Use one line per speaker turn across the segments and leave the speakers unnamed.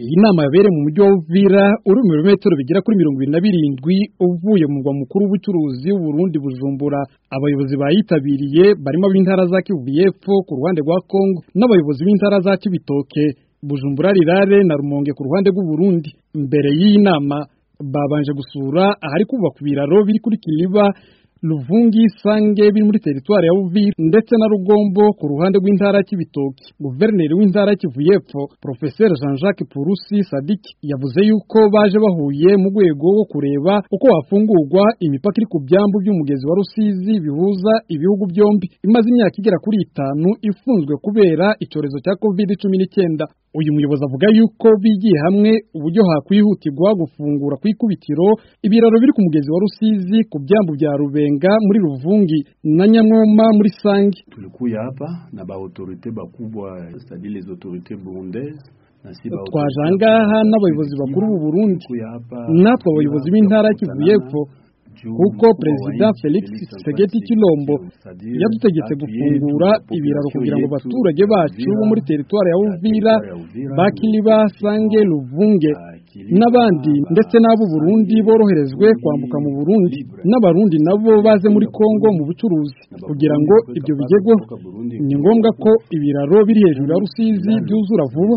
iyi nama yabereye mu mujyi wa Uvira uri mu birometero bigera kuri mirongo ibiri na birindwi uvuye mu murwa mukuru w'ubucuruzi w'Uburundi Bujumbura abayobozi bayitabiriye barimo ab'intara za Kivu y'Epfo ku ruhande rwa Kongo n'abayobozi b'intara za Cibitoke Bujumbura Rirare na Rumonge ku ruhande rw'Uburundi mbere y'iyi nama babanje gusura ahari kubakwa ibiraro biri kuri Kiliba Luvungi Sange biri muri teritwari ya Uvira ndetse na Rugombo ku ruhande rw'intara y'Ibitoki guverineri w'intara y'Kivu y'Epfo Professeur Jean-Jacques Purusi Sadik yavuze yuko baje bahuye mu rwego rwo kureba uko hafungurwa imipaka iri ku byambu by'umugezi wa Rusizi bihuza ibihugu byombi imaze imyaka igera kuri itanu ifunzwe kubera icyorezo cya COVID-19 uyu muyobozi avuga yuko bigiye hamwe uburyo hakwihutirwa gufungura ku ikubitiro ibiraro biri ku mugezi wa Rusizi ku byambu bya Rubenga muri Ruvungi na Nyamwoma muri Sangi
tulikuya hapa na ba autorite bakubwa c'est-à-dire les autorités burundaises
twaje ahangaha n'abayobozi bakuru b'u Burundi natwe abayobozi b'intara ya Kivu y'Epfo kuko perezida Felix Tshisekedi Chilombo yadutegetse gufungura ibiraro kugira ngo abaturage bacu bo muri teritwari ya Uvira bakiliba Sange Luvunge n'abandi ndetse n'abo Burundi boroherezwe kwambuka mu Burundi n'abarundi nabo baze muri Kongo mu bucuruzi kugira ngo ibyo bigerweho ni ngombwa ko ibiraro biri hejuru ya Rusizi byuzura vuba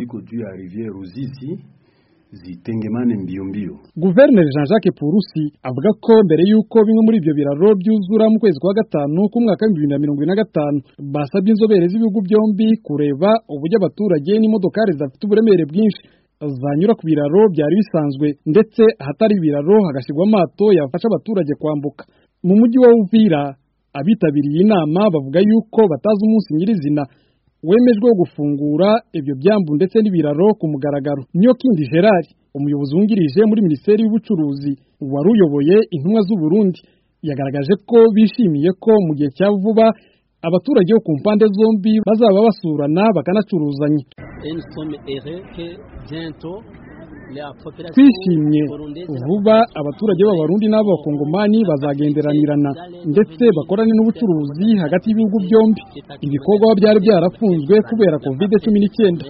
zitengemane mbio mbio.
Guverineri Jean-Jacques Purusi avuga ko mbere yuko bimwe muri ibyo biraro byuzura mu kwezi kwa gatanu k'umwaka w'ibihumbi bibiri na mirongo ine na gatanu basabye inzobere z'ibihugu byombi kureba uburyo abaturage n'imodokari zidafite uburemere bwinshi zanyura ku biraro byari bisanzwe ndetse ahatari ibiraro hagashyirwa amato yafasha abaturage kwambuka mu mujyi wa Uvira abitabiriye inama bavuga yuko batazi umunsi nyirizina wemejwe wo gufungura ibyo byambu ndetse n'ibiraro ku mugaragaro niyo kindi Gerard umuyobozi wungirije muri minisiteri y'ubucuruzi wari uyoboye intumwa z'u Burundi yagaragaje ko bishimiye ko mu gihe cya vuba abaturage bo ku mpande zombi bazaba basurana bakanacuruzanya twishimye vuba abaturage b'abarundi n'abakongomani bazagenderanirana ndetse bakorane n'ubucuruzi hagati y'ibihugu byombi ibikorwa byari byarafunzwe kubera covid cumi n'icyenda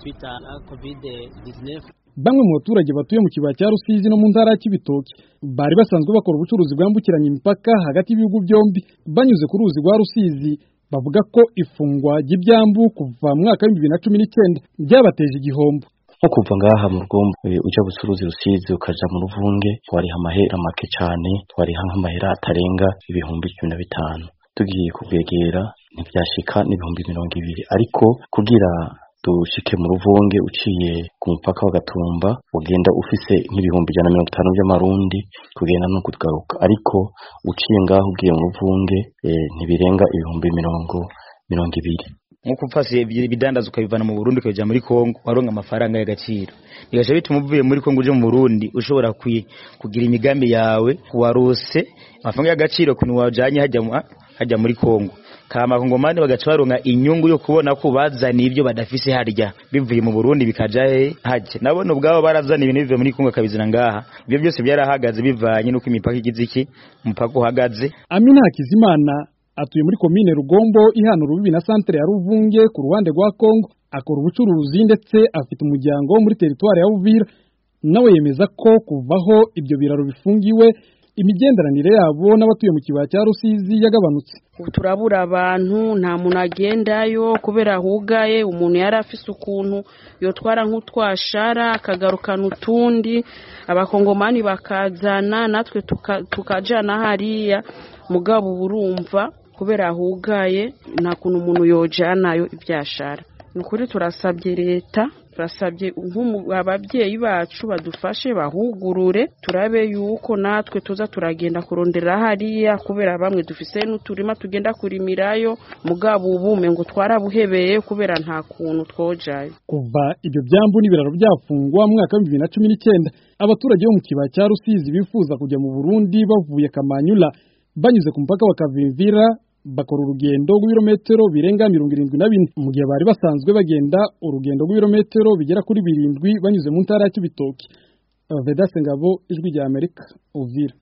bamwe mu baturage batuye mu kibaya cya rusizi no mu ntara ya kibitoki bari basanzwe bakora ubucuruzi bwambukiranya imipaka hagati y'ibihugu byombi banyuze ku ruzi rwa rusizi bavuga ko ifungwa ry'ibyambu kuva mu mwaka w'ibihumbi bibiri na cumi n'icyenda byabateje igihombo
nko kuva ngaha mu rugombo ujya gucuruza rusizi ukaja mu ruvunge twariha amahera make cyane twariha nk'amahera atarenga ibihumbi cumi na bitanu tugiye kubwegera ntibyashika n'ibihumbi mirongo ibiri ariko kugira dushike mu ruvunge uciye ku mupaka wa Gatumba ugenda ufise nk'ibihumbi ijana na mirongo itanu by'amarundi kugenda no kugaruka ariko uciye ngaho ugiye mu ruvunge ntibirenga ibihumbi mirongo mirongo ibiri
nkuko upfasiye ibidandaza ukabivana mu Burundi ukabijya muri Kongo waronka amafaranga y'agaciro bigaje bituma uvuye muri Kongo uje mu Burundi ushobora kugira imigambi yawe warose amafaranga y'agaciro kuntu wajanye hajya hajya muri Kongo kama kongomani bagaca baronka inyungu yo kubona ko bazaniye ibyo badafise harya bivuye mu Burundi bikaja haje nabone ubwabo barazana ibintu bivuye muri Kongo kabizina ngaha ibyo byose byarahagaze bivanye nuko imipaka igize iki umupaka uhagaze
Amina Hakizimana atuye muri komine Rugombo ihana urubibi na santere ya Ruvunge ku ruhande rwa Kongo akora ubucuruzi ndetse afite umuryango muri teritwari ya Uvira nawe yemeza ko kuvaho ibyo biraro bifungiwe imigenderanire yabo n'abatuye mu kibaya cya Rusizi yagabanutse
turabura abantu nta muntu agendayo kubera hugaye umuntu yari afise ukuntu yotwara nk'utwashara akagarukana utundi abakongomani bakazana natwe tukajana hariya mugabo urumva kubera hugaye nta kuntu umuntu yojanayo ibyashara ni ukuri turasabye leta turasabye ababyeyi bacu badufashe bahugurure turabe yuko natwe tuza turagenda kurondera hariya kubera bamwe dufise n'uturima tugenda kurimirayo mugabo ubume ngo twarabuhebeye kubera nta kuntu twojayo
kuva ibyo byambu n'ibiraro byafungwa mu mwaka w'ibihumbi bibiri na cumi n'icyenda abaturage bo mu kibaya cya rusizi bifuza kujya mu burundi bavuye kamanyula banyuze ku mupaka wa kavimvira bakora urugendo rw'ibirometero birenga mirongo irindwi na bine mu gihe bari basanzwe bagenda urugendo rw'ibirometero bigera kuri birindwi banyuze mu ntara ya Kibitoki Vedaste Ngabo ijwi rya Amerika Uvira